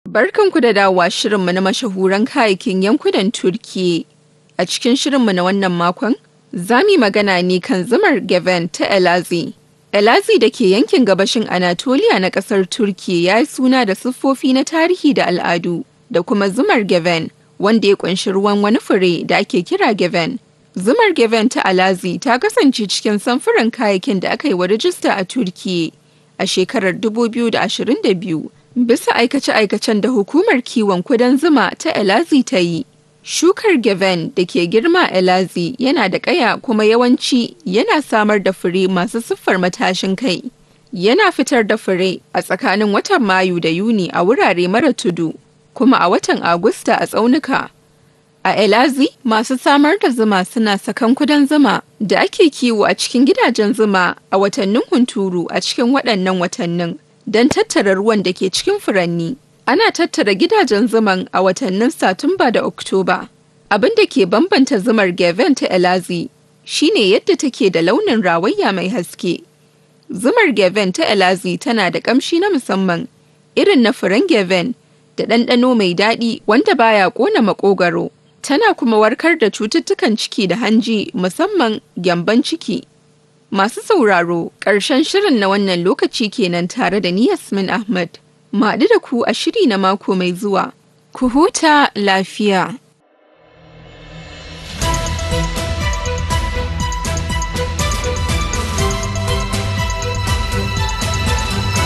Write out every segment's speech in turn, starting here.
Barkanku da dawowa shirinmu na mashahuran kayayyakin yankunan Turkiyya. A cikin shirinmu na wannan makon, za mu yi magana ne kan zumar Geven ta Elazığ. Elazığ da ke yankin gabashin Anatolia na ƙasar Turkiyya ya yi suna da siffofi na tarihi da al'adu, da kuma zumar Geven, wanda ya ƙunshi ruwan wani fure da ake kira Geven. Zumar Geven ta Elazığ ta kasance cikin samfuran kayayyakin da aka yi wa rijista a Turkiyya a shekarar 2022 bisa aikace-aikacen da hukumar kiwon kudan zuma ta Elazığ ta yi. Shukar Geven da ke girma Elazığ yana da ƙaya kuma yawanci yana samar da fure masu siffar matashin kai. Yana fitar da fure a tsakanin watan Mayu da Yuni a wurare mara tudu, kuma a watan Agusta a tsaunuka. A Elazığ, masu samar da zuma suna sakan kudan zuma da ake kiwo a cikin gidajen zuma a watannin hunturu a cikin waɗannan watannin don tattara ruwan da ke cikin furanni. Ana tattara gidajen zuman a watannin Satumba da Oktoba. Abin da ke bambanta zumar Geven ta Elazığ shine yadda take da launin rawayya mai haske. Zumar Geven ta Elazığ tana da ƙamshi na musamman, irin na furen Geven, da ɗanɗano mai daɗi wanda baya ƙona maƙogwaro. Tana kuma warkar da cututtukan ciki da hanji musamman gyamban ciki. Masu sauraro, ƙarshen shirin na wannan lokaci kenan tare da ni Yasmin Ahmad. Maɗu da ku a shiri na mako mai zuwa. Ku huta lafiya.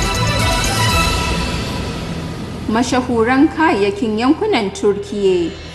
Mashahuran kayayyakin yankunan Turkiyya